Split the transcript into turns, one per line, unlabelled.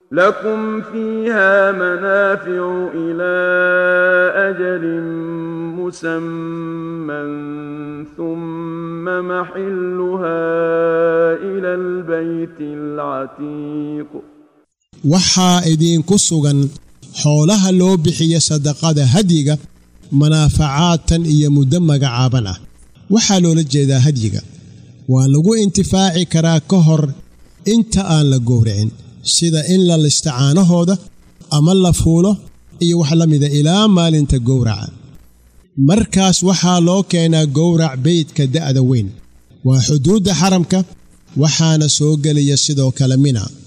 لكم فيها منافع إلى أجل مسمى ثم محلها إلى البيت العتيق
waxaa idiinku sugan xoolaha loo bixiya sadaqada hadyiga manaafacaadtan iyo muddo magacaaban ah waxaa loola jeedaa hadyiga waa lagu intifaaci karaa ka hor inta aan la gowracin sida in la lista caanahooda ama la fuulo iyo wax la mida ilaa maalinta gowraca markaas waxaa loo keenaa gowrac beydka da'da weyn waa xuduudda xaramka waxaana soo gelaya sidoo kale mina